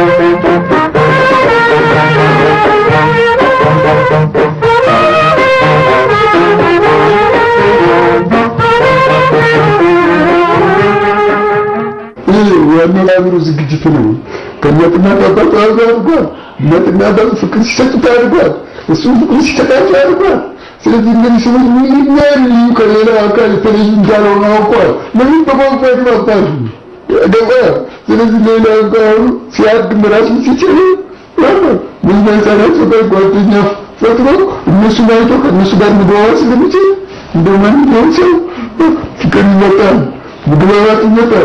ይህ የአነጋገሩ ዝግጅት ነው። ከእናትና ከአባቷ ጋር አድርጓል። እናትና አባት ፍቅር ሲሰጡት አድርጓል። እሱም ፍቅር ሲሰጣቸው አድርጓል። ስለዚህ እነዚህ ሰዎች ምንኛ ልዩ ከሌላው አካል የተለዩ እንዳልሆነ አውቋል። ለምን በቋንቋ ይግባባሉ? ገባ። ስለዚህ ሌላው ጋር አሁን ሲያድም ራሱን ሲችል ብዙ ህጻናቸው ጋር ጓደኛ ፈጥሮ እነሱን አይቶ ከእነሱ ጋር መግባባት ስለሚችል እንደ ማንኛውም ሰው ፍቅር ይመጣል፣ መግባባት ይመጣል።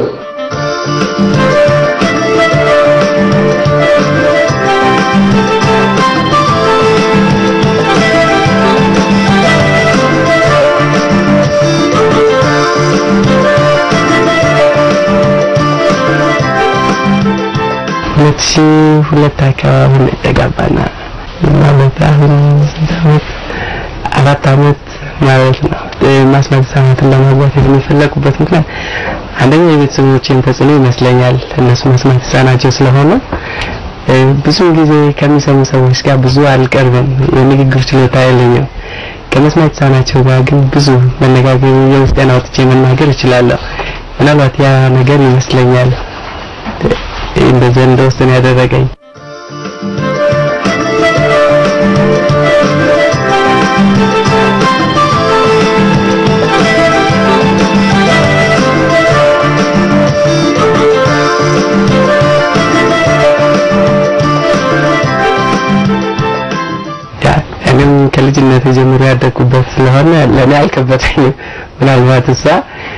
ሁለት ሺህ ሁለት አካባቢ ነው የተጋባና ማለት አሁን ስንት ዓመት አራት ዓመት ማለት ነው። ማስማት ህጻናትን ለማግባት የሚፈለጉበት ምክንያት አንደኛ የቤተሰቦቼን ተጽዕኖ ይመስለኛል። እነሱ መስማት ህጻናቸው ስለሆነ ብዙ ጊዜ ከሚሰሙ ሰዎች ጋር ብዙ አልቀርብም። የንግግር ችሎታ የለኝም። ከመስማት ህጻናቸው ጋር ግን ብዙ መነጋገር የውስጤን አውጥቼ መናገር እችላለሁ። ምናልባት ያ ነገር ይመስለኛል እንደዚህ እንደወሰን ያደረገኝ እኔም ከልጅነት ጀምሮ ያደግኩበት ስለሆነ ለእኔ አልከበደኝም። ምናልባት እሷ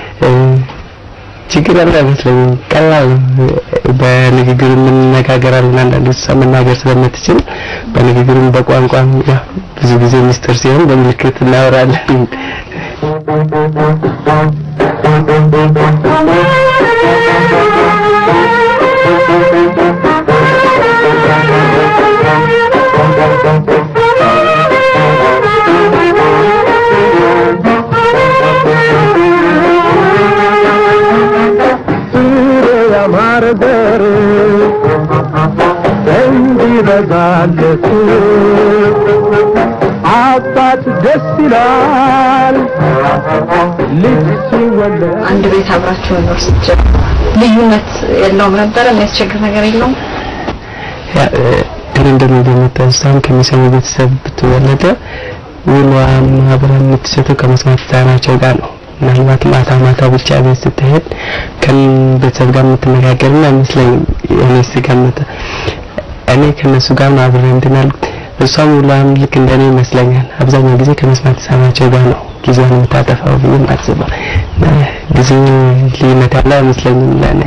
ችግር ያለ አይመስለኝም። ቀላል ነው። በንግግር እንነጋገራለን። አንዳንድ እሷ መናገር ስለምትችል በንግግርም በቋንቋም ያው ብዙ ጊዜ ሚስጥር ሲሆን በምልክት እናወራለን። ማርደር እንዲበዛለት አባት ደስ ይላል ልጅ ሲወለድ አንድ ቤት አብራችሁ መኖር ስትጀምሩ ልዩነት የለውም ነበረ? የሚያስቸግር ነገር የለውም? እኔ እንደምገምተው እሷም ከሚሰሙ ቤተሰብ ብትወለደ ውሏን አብራ የምትሰጠው ከመስማት ህጻናቸው ጋር ነው። ምናልባት ማታ ማታ ብቻ ቤት ስትሄድ ከቤተሰብ ጋር የምትነጋገርና አይመስለኝም። እኔ ስገምት እኔ ከነሱ ጋር ነው አብሬ እንትን ያልኩት። እሷም ውሏን ልክ እንደኔ ይመስለኛል። አብዛኛው ጊዜ ከመስማት ህጻናቸው ጋር ነው ጊዜዋን የምታጠፋው ብዬ ማስበው። ብዙ ልዩነት ያለ አይመስለኝም ለእኔ።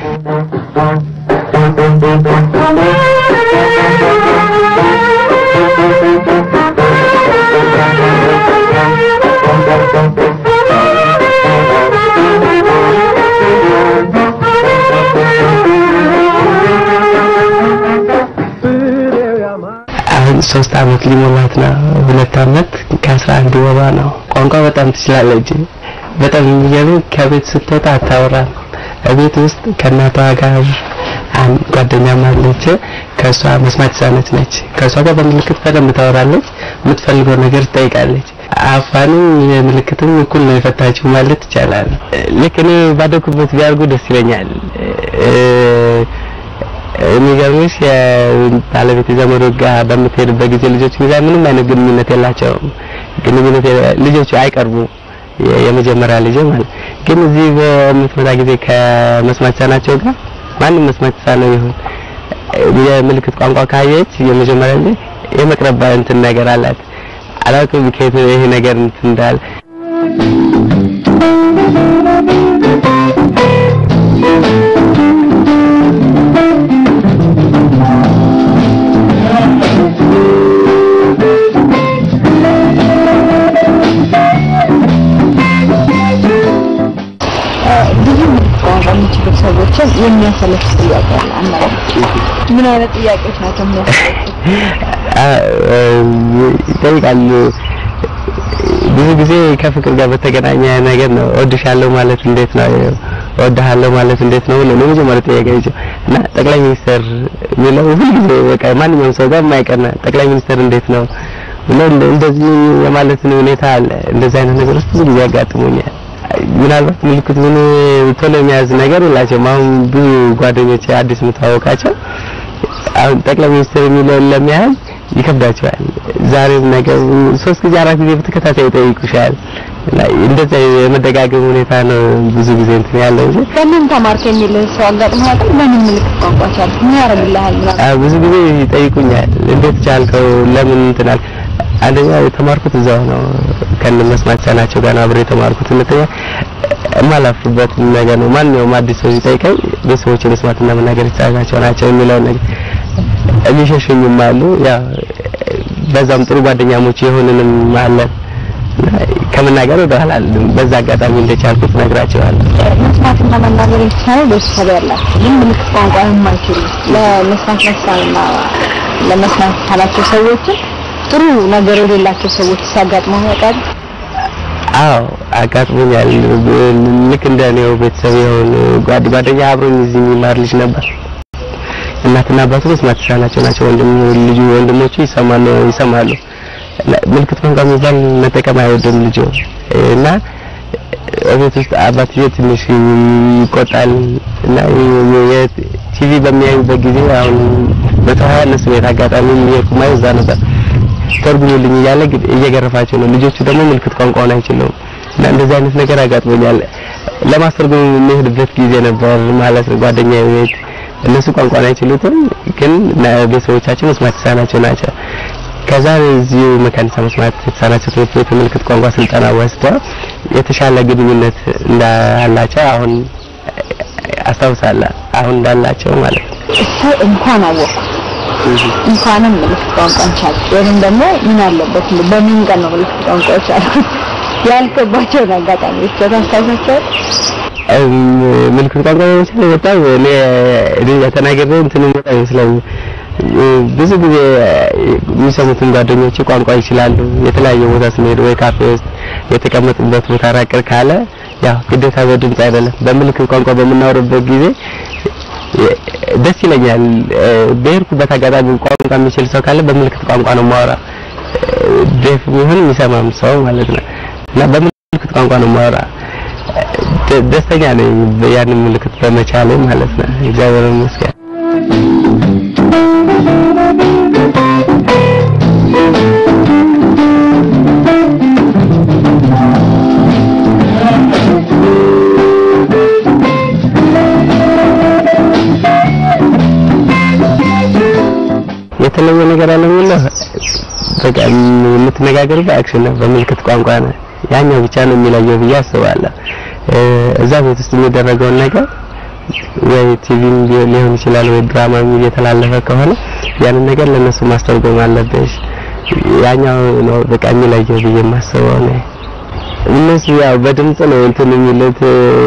አሁን ሶስት አመት ሊሞላት ነው። ሁለት አመት ከአስራ አንድ ወሯ ነው። ቋንቋ በጣም ትችላለች። በጣም የሚገርም ከቤት ስትወጣ አታወራም። ቤት ውስጥ ከእናቷ ጋር አንድ ጓደኛም አለች። ከእሷ መስማት የተሳነች ነች። ከእሷ ጋር በምልክት በደንብ ታወራለች። የምትፈልገው ነገር ትጠይቃለች። አፋንም የምልክትም እኩል ነው የፈታችው ማለት ይቻላል። ልክ እኔ ባደኩበት ቢያርጉ ደስ ይለኛል። የሚገርምሽ የባለቤት ዘመዶች ጋር በምትሄድበት ጊዜ ልጆች ጋር ምንም አይነት ግንኙነት የላቸውም። ግንኙነት ልጆቹ አይቀርቡም። የመጀመሪያ ልጅ ማለት ግን እዚህ በምትመጣ ጊዜ ከመስማት የተሳናቸው ጋር ማንም መስማት የተሳነው ይሁን የምልክት ቋንቋ ካየች የመጀመሪያ ልጅ የመቅረብ እንትን ነገር አላት። አላውቅም ከየት ይሄ ነገር እንትን እንዳለ ብዙ ቋንቋ የሚችሉ ሰዎችን የሚያሰለች ጥያቄ አለ። አንዳንድ ምን አይነት ጥያቄዎች ናቸው የሚያሰለቹት? ይጠይቃሉ። ብዙ ጊዜ ከፍቅር ጋር በተገናኘ ነገር ነው። እወድሻለሁ ማለት እንዴት ነው? እወድሃለሁ ማለት እንዴት ነው ብሎ ነው መጀመሪያ ጥያቄ እና ጠቅላይ ሚኒስትር የሚለው ሁልጊዜ በቃ ማንኛውም ሰው ጋር የማይቀር ነው። ጠቅላይ ሚኒስትር እንዴት ነው ብሎ እንደዚህ የማለትን ሁኔታ አለ። እንደዚህ አይነት ነገሮች ብዙ ጊዜ ያጋጥሙኛል። ምናልባት ምልክቱን ቶሎ የሚያዝ ነገር የላቸውም። አሁን ብዙ ጓደኞች አዲስ የምታወቃቸው አሁን ጠቅላይ ሚኒስትር የሚለውን ለመያዝ ይከብዳቸዋል። ዛሬም ነገር ሶስት ጊዜ አራት ጊዜ በተከታታይ ይጠይቁሻል። እና እንደዛ የመደጋገም ሁኔታ ነው ብዙ ጊዜ እንትን ያለው እንጂ በምን ተማርክ የሚል ሰው አጋጥሞ ያውቃል? በምን ምልክት ቋንቋ ቻልክ? ምን ያደርግልሃል? ምናምን አዎ ብዙ ጊዜ ይጠይቁኛል። እንዴት ቻልከው? ለምን እንትን አልክ? አንደኛ የተማርኩት እዛው ነው ከነ መስማት የተሳናቸው ጋር ነው አብሬ የተማርኩት። ሁለተኛ የማላፍርበት ነገር ነው። ማንኛውም አዲስ ሰው ሲጠይቀኝ ቤተሰቦች መስማትና መናገር የተሳናቸው ናቸው የሚለውን ነገር የሚሸሹኝም አሉ። ያው በዛም ጥሩ ጓደኛሞች የሆንንም አለን። ከመናገር ወደ ኋላ አልልም። በዛ አጋጣሚ እንደቻልኩት ነግራቸዋለሁ። መስማትና መናገር የተቻለ ቤተሰብ ያላቸው ግን ምልክት ቋንቋ የማይችሉ ለመስማት መሳንና ለመስማት የተሳናቸው ሰዎችን ጥሩ ነገር የሌላቸው ሰዎች ሲያጋጥመው ያውቃል? አዎ አጋጥሞኛል። ልክ እንደ እኔው ቤተሰብ የሆኑ ጓድ ጓደኛ አብሮኝ እዚህ የሚማር ልጅ ነበር። እናትና አባቱ መስማት የተሳናቸው ናቸው። ወንድም ልጁ ወንድሞቹ ይሰማሉ ይሰማሉ። ምልክት ቋንቋ የሚባል መጠቀም አይወድም ልጁ እና ቤት ውስጥ አባትዬ ትንሽ ይቆጣል እና ቲቪ በሚያዩበት ጊዜ አሁን በተዋያ እነሱ ቤት አጋጣሚ የሚሄድኩ ማየው እዛ ነበር ተርጉሙልኝ እያለ እየገረፋቸው ነው። ልጆቹ ደግሞ ምልክት ቋንቋውን አይችሉም እና እንደዚህ አይነት ነገር አጋጥሞኛል። ለማስተርጎም የሚሄድበት ጊዜ ነበር ማለት ነው። ጓደኛዬ ቤት እነሱ ቋንቋን አይችሉትም፣ ግን ቤተሰቦቻቸው መስማት የተሳናቸው ናቸው። ከዛ እዚሁ መካኒሳ መስማት የተሳናቸው ትምህርት ቤት የምልክት ቋንቋ ስልጠና ወስደው የተሻለ ግንኙነት እንዳላቸው አሁን አስታውሳለሁ። አሁን እንዳላቸው ማለት ነው። እሰይ እንኳን አወቅኩ እንኳንም ምልክት ቋንቋን ቻልኩ ወይም ደግሞ ምን አለበት በምን ቀን ነው ምልክት ቋንቋ ቻልኩት ያልከባቸውን አጋጣሚዎች ታስታውሳቸው? ምልክት ቋንቋ መቻል በጣም እኔ እኔ ተናግሬ እንትን በጣም ይመስላል። ብዙ ጊዜ የሚሰሙትን ጓደኞቼ ቋንቋ ይችላሉ። የተለያየ ቦታ ስንሄድ ወይ ካፌ ውስጥ የተቀመጡበት ቦታ ራቅር ካለ ያው ግዴታ በድምጽ አይደለም በምልክት ቋንቋ በምናወርበት ጊዜ ደስ ይለኛል። በሄድኩበት አጋጣሚ ቋንቋ የሚችል ሰው ካለ በምልክት ቋንቋ ነው የማወራ። ዴፍ ይሁን የሚሰማም ሰው ማለት ነው እና በምልክት ቋንቋ ነው የማወራ። ደስተኛ ነኝ ያንን ምልክት በመቻሌ ማለት ነው። እግዚአብሔር ይመስገን። የተለየ ነገር አለ የሚለው በቃ የምትነጋገር በአክሽን ነው፣ በምልክት ቋንቋ ነው። ያኛው ብቻ ነው የሚለየው ብዬ አስባለሁ። እዛ ቤት ውስጥ የሚደረገውን ነገር ወይ ቲቪም ሊሆን ይችላል ወይ ድራማም እየተላለፈ ከሆነ ያንን ነገር ለነሱ ማስተርጎም አለብሽ። ያኛው ነው በቃ የሚለየው ብዬ የማስበው ነው። እነሱ ያው በድምጽ ነው እንትን የሚሉት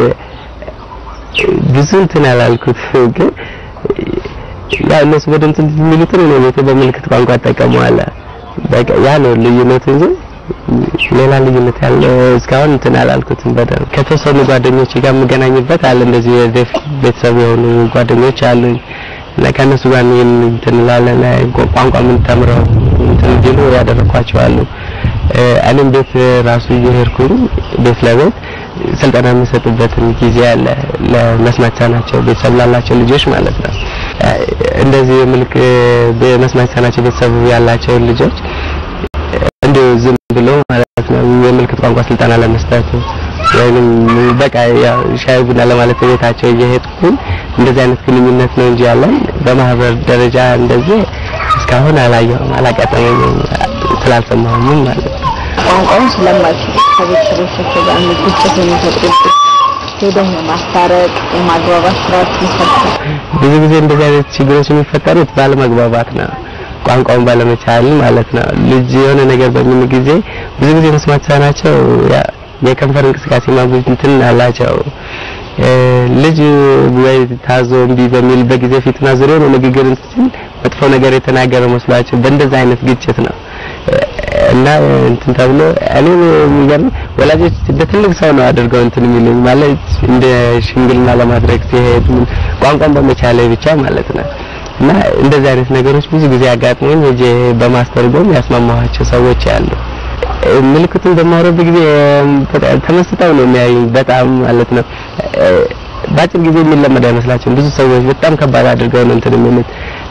ብዙ እንትን አላልኩት ግን ያው እነሱ በድምጽ የሚሉትን ነው ቤት በምልክት ቋንቋ እጠቀመዋለሁ። በቃ ያ ነው ልዩነቱ እንጂ ሌላ ልዩነት ያለ እስካሁን እንትን አላልኩትም። በደንብ ከተወሰኑ ጓደኞች ጋር የምገናኝበት አለ እንደዚህ የዴፍ ቤተሰብ የሆኑ ጓደኞች አሉኝ እና ከእነሱ ጋር ይህን እንትን እንላለን። ቋንቋ ምን ተምረው እንትን እንዲሉ ያደረኳቸው አሉ። እኔም ቤት ራሱ እየሄድኩኝ ቤት ለቤት ስልጠና የምሰጥበትን ጊዜ አለ ለመስማት የተሳናቸው ቤተሰብ ላላቸው ልጆች ማለት ነው። እንደዚህ ምልክ በመስማት የተሳናቸው ቤተሰብ ያላቸው ልጆች እንዲሁ ዝም ብሎ ማለት ነው የምልክት ቋንቋ ስልጠና ለመስጠት ወይንም በቃ ያው ሻይ ቡና ለማለት ቤታቸው እየሄድኩኝ እንደዚህ አይነት ግንኙነት ነው እንጂ ያለን በማህበር ደረጃ እንደዚህ እስካሁን አላየሁም፣ አላጋጠመኝም፣ ስላልሰማሁም ማለት ነው። ቋንቋውን ስለማይችሉ ከቤተሰቦቻቸው ጋር ግጭት የሚፈጥሩበት ሄደህ የማስታረቅ የማግባባት ስራዎች ይሰርታል። ብዙ ጊዜ እንደዚህ አይነት ችግሮች የሚፈጠሩት ባለመግባባት ነው። ቋንቋውን ባለመቻል ማለት ነው። ልጅ የሆነ ነገር በሚል ጊዜ ብዙ ጊዜ መስማት የተሳናቸው የከንፈር እንቅስቃሴ ማጉት እንትን አላቸው። ልጅ ወይ ታዞ እምቢ በሚል በጊዜ ፊቱን አዙሮ ነው ንግግር እንትን መጥፎ ነገር የተናገረ መስሏቸው በእንደዛ አይነት ግጭት ነው እና እንትን ተብሎ እኔ የሚገርም ወላጆች እንደ ትልቅ ሰው ነው አድርገው እንትን የሚሉኝ ማለት እንደ ሽምግልና ለማድረግ ሲሄድ ምን ቋንቋን በመቻሌ ብቻ ማለት ነው። እና እንደዚህ አይነት ነገሮች ብዙ ጊዜ አጋጥሞኝ ሄጄ በማስተርጎም ያስማማኋቸው ሰዎች አሉ። ምልክቱን በማወራበት ጊዜ በጣም ተመስጠው ነው የሚያዩኝ በጣም ማለት ነው። በአጭር ጊዜ የሚለመድ አይመስላቸውም። ብዙ ሰዎች በጣም ከባድ አድርገው ነው እንትን የሚሉት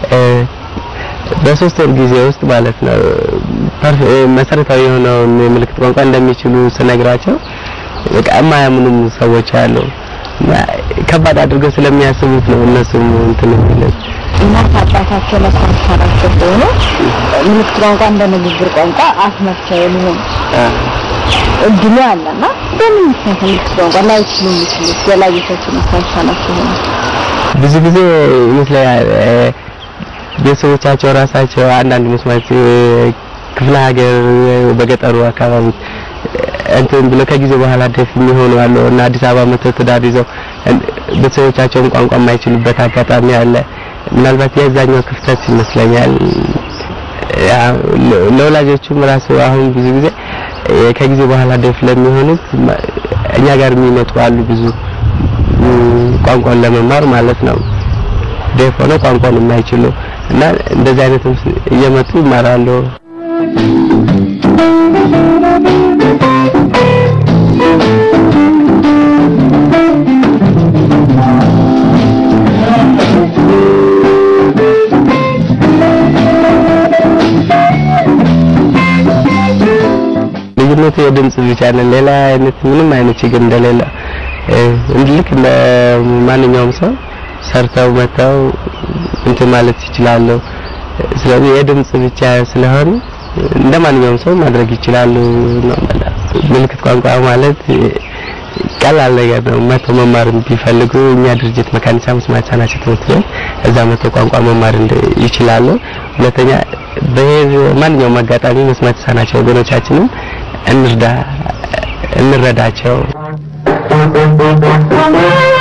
በሶስት ወር ጊዜ ውስጥ ማለት ነው መሰረታዊ የሆነውን የምልክት ቋንቋ እንደሚችሉ ስነግራቸው በቃ የማያምኑም ሰዎች አሉ። ከባድ አድርገው ስለሚያስቡት ነው እነሱም እንትን የሚሉት። እናት አባታቸው መስማት የተሳናቸው ከሆነ ምልክት ቋንቋ እንደ ንግግር ቋንቋ አፍ መፍቻ የሚሆን እድሉ አለና በምን ምክንያት ምልክት ቋንቋ ላይችሉ የሚችሉት ወላጆቻቸው መስማት የተሳናቸው ሆነ? ብዙ ጊዜ ይመስለኛል ቤተሰቦቻቸው ራሳቸው አንዳንድ መስማት ክፍለ ሀገር በገጠሩ አካባቢ እንትን ብሎ ከጊዜ በኋላ ደፍ የሚሆኑ አሉ እና አዲስ አበባ መጥተው ትዳር ይዘው ቤተሰቦቻቸውን ቋንቋ የማይችሉበት አጋጣሚ አለ። ምናልባት የዛኛው ክፍተት ይመስለኛል። ለወላጆቹም ራሱ አሁን ብዙ ጊዜ ከጊዜ በኋላ ደፍ ለሚሆኑት እኛ ጋር የሚመጡ አሉ ብዙ ቋንቋን ለመማር ማለት ነው። ደፍ ሆነው ቋንቋን የማይችሉ እና እንደዚህ አይነትም እየመጡ ይማራሉ። ልዩነቱ የድምጽ ብቻ ነው። ሌላ አይነት ምንም አይነት ችግር እንደሌለ ልክ እንደ ማንኛውም ሰው ሰርተው መተው እንትን ማለት ይችላሉ። ስለዚህ የድምጽ ብቻ ስለሆነ እንደ ማንኛውም ሰው ማድረግ ይችላሉ ነው ማለት። ምልክት ቋንቋ ማለት ቀላል ነገር ነው። መቶ መማር ቢፈልጉ እኛ ድርጅት መካኒሳ መስማት የተሳናቸው ትምህርት ቤት እዛ መቶ ቋንቋ መማር ይችላሉ። ሁለተኛ በማንኛውም አጋጣሚ መስማት የተሳናቸው ወገኖቻችንን እንርዳ፣ እንረዳቸው።